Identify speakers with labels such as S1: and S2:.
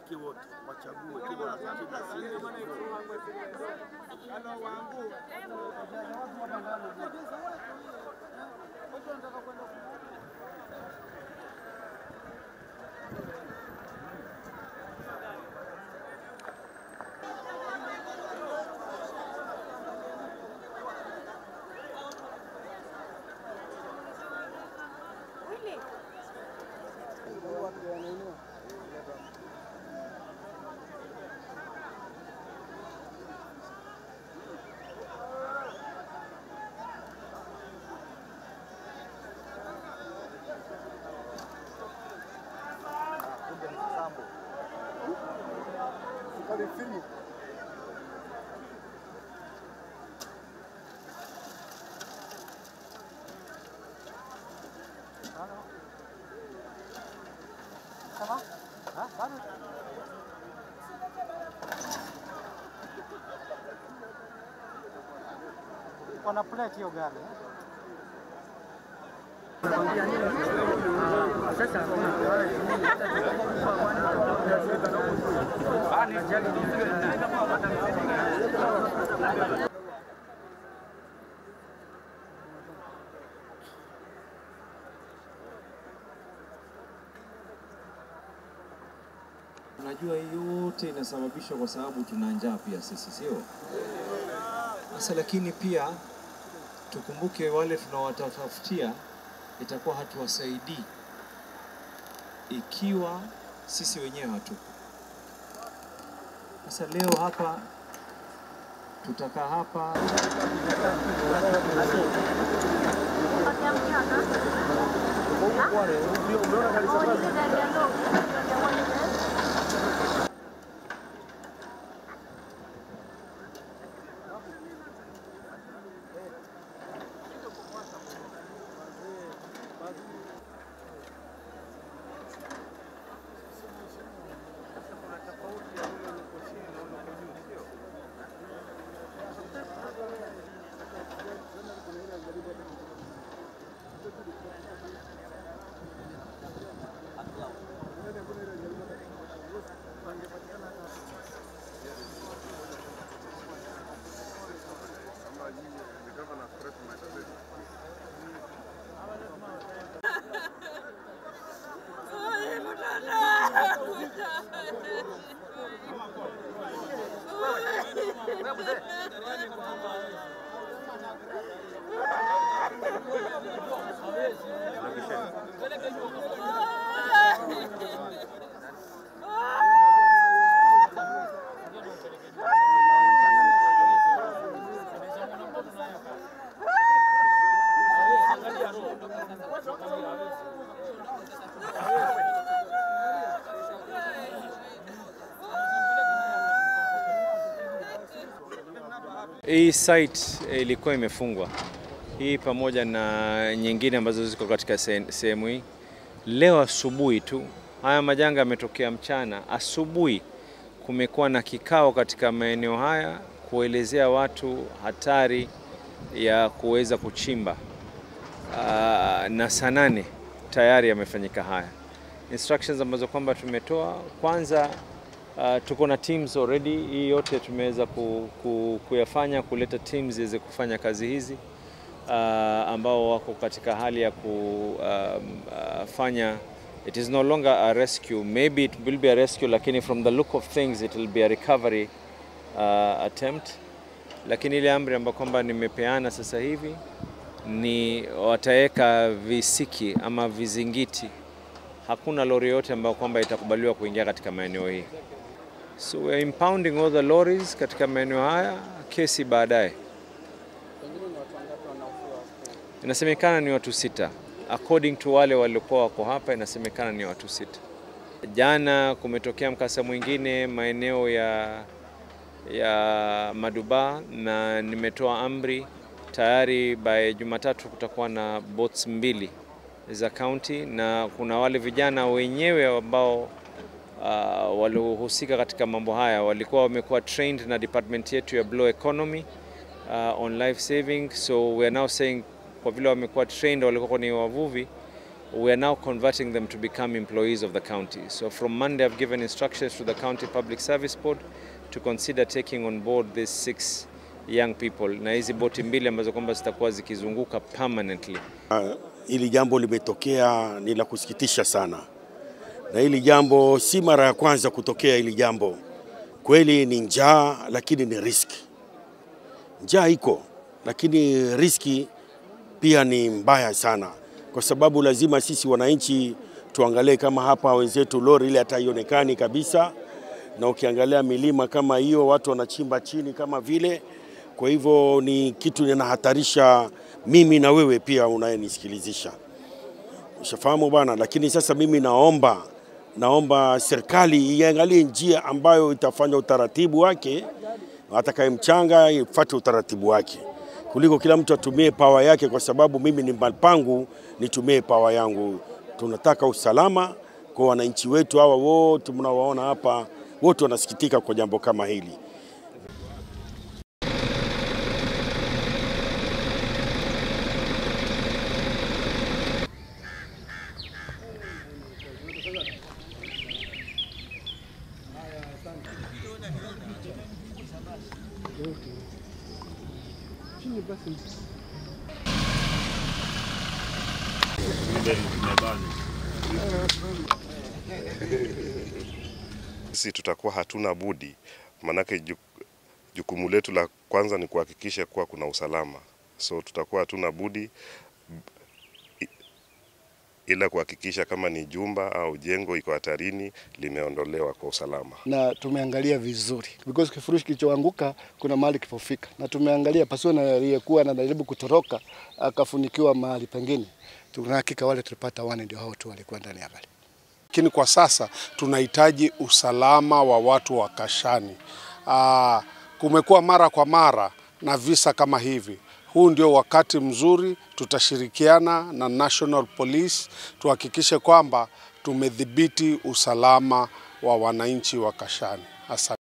S1: washiriki wote wachague kile
S2: Wana plate hiyo gari.
S3: Unajua hii yote inasababishwa kwa sababu tuna njaa pia sisi, sio? Sasa lakini pia tukumbuke wale tunawatafutia itakuwa hatuwasaidii ikiwa sisi wenyewe hatupo. Sasa leo hapa tutakaa hapa Hii site eh, ilikuwa imefungwa hii pamoja na nyingine ambazo ziko katika se- sehemu hii. Leo asubuhi tu, haya majanga yametokea mchana. Asubuhi kumekuwa na kikao katika maeneo haya kuelezea watu hatari ya kuweza kuchimba. Aa, na saa nane tayari yamefanyika haya instructions ambazo kwamba tumetoa kwanza. Uh, tuko na teams already, hii yote tumeweza ku, ku, kuyafanya kuleta teams ziweze kufanya kazi hizi uh, ambao wako katika hali ya kufanya it is no longer a rescue maybe it will be a rescue lakini from the look of things it will be a recovery uh, attempt lakini ile amri ambayo kwamba nimepeana sasa hivi ni wataweka visiki ama vizingiti hakuna lori yote ambayo kwamba itakubaliwa kuingia katika maeneo hii. So we are impounding all the lorries katika maeneo haya, kesi baadaye. Inasemekana ni watu sita, according to wale waliokuwa wako hapa, inasemekana ni watu sita. Jana kumetokea mkasa mwingine maeneo ya ya Maduba na nimetoa amri tayari by Jumatatu kutakuwa na boats mbili za county na kuna wale vijana wenyewe ambao uh, waliohusika katika mambo haya walikuwa wamekuwa trained na department yetu ya Blue Economy uh, on life saving so we are now saying kwa vile wamekuwa trained walikuwa ni wavuvi we are now converting them to become employees of the county. So from Monday, I've given instructions to the County Public Service Board to consider taking on board these six young people, na hizi boti mbili ambazo kwamba zitakuwa zikizunguka permanently.
S1: Hili jambo limetokea ni la kusikitisha sana, na hili jambo si mara ya kwanza kutokea. Hili jambo kweli ni njaa, lakini ni riski. Njaa iko, lakini riski pia ni mbaya sana, kwa sababu lazima sisi wananchi tuangalie. Kama hapa wenzetu lori ile hata haionekani kabisa, na ukiangalia milima kama hiyo watu wanachimba chini kama vile. Kwa hivyo ni kitu ninahatarisha mimi na wewe pia unayenisikilizisha, ushafahamu bwana. Lakini sasa mimi naomba naomba serikali iangalie njia ambayo itafanya utaratibu wake, atakaye mchanga ifuate utaratibu wake kuliko kila mtu atumie pawa yake, kwa sababu mimi ni mahali pangu nitumie pawa yangu. Tunataka usalama kwa wananchi wetu hawa wote mnaowaona hapa, wote wanasikitika kwa jambo kama hili.
S4: Sisi tutakuwa hatuna budi, maanake jukumu letu la kwanza ni kuhakikisha kuwa kuna usalama, so tutakuwa hatuna budi ila kuhakikisha kama ni jumba au jengo iko hatarini limeondolewa kwa usalama.
S5: Na tumeangalia vizuri because kifurushi kilichoanguka kuna mahali kipofika, na tumeangalia pasiwe na aliyekuwa anajaribu kutoroka akafunikiwa mahali pengine. Tuna hakika wale tulipata wane ndio hao tu walikuwa ndani ya pale.
S6: Lakini kwa sasa tunahitaji usalama wa watu wa Kashani. Aa, kumekuwa mara kwa mara na visa kama hivi. Huu ndio wakati mzuri, tutashirikiana na National Police tuhakikishe kwamba tumedhibiti usalama wa wananchi wa Kashani. Asante.